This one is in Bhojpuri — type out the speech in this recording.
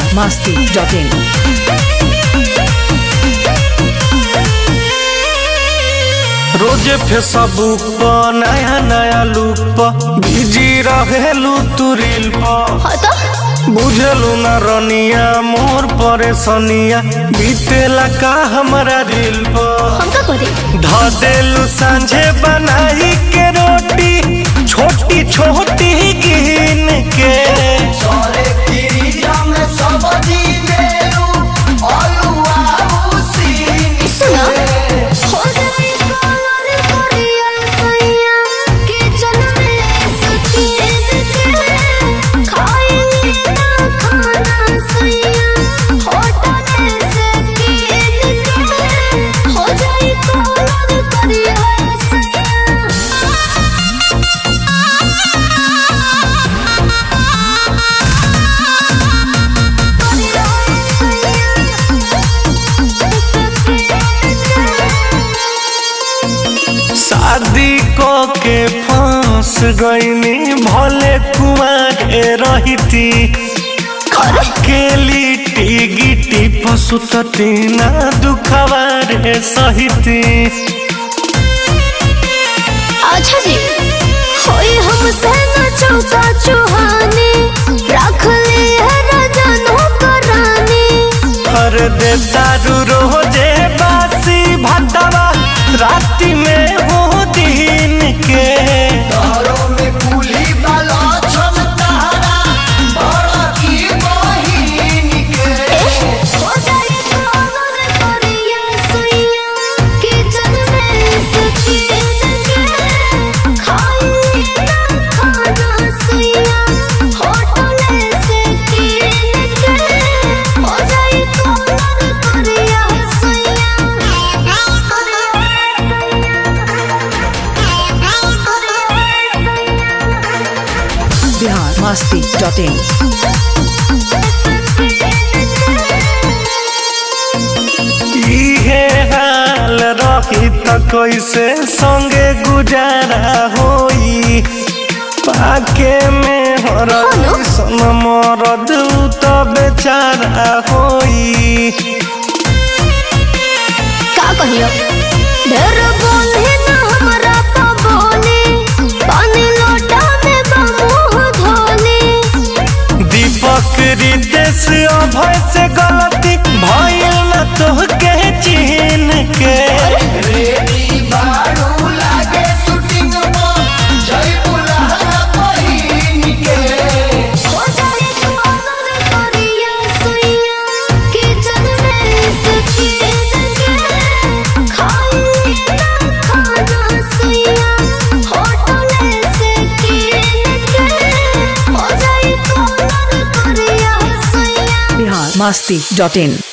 masti.in. रोजे फेसबुक पर नया नया लुक पर बिजी रहेलू तू रील पर हाँ तो बुझलू ना रनिया मोर परेशनिया बीतेला का हमरा रील पर हम का करे ध देलू सांझे बनाई के रोटी छोटी छोटी गिन के सुना हो जाए कलर करिया सैया किचन में सफेद के खाएंगे ना खाना सैया होटल से कीन के हो जाए कलर करिया शादी को के फांस गईनी भले कुमारे रहती अकेली गिटी पसुतती ना दुखवारे सहिती अच्छा जी होई हमसे न चौका चुहाने रख ले है रजनो कराने हर दे दारू रोजे बासी भटवा राति में हो दिन के हो जाए कलर करिया सैया किचन में सफेद के खाएंगे ना खाना सैया होटल से कीन के हो जाए कलर करिया सैया Bihar masti.in. इहे हाल रही त कैसे संगे गुजारा होई पाके में हर हेलो? सन मरद त बेचारा होई का कहियो ढेर बोले ना हमरा तो बोले पानी लोटा में बमुह धोले दीपक रिदेश अभय से गलती भइल न तोहके चिन्ह के हो जाए कलर करिया सैया किचन में सफेद के खाएंगे ना खाना सैया होटल से कीन के हो जाए कलर करिया सैया Bihar masti.in.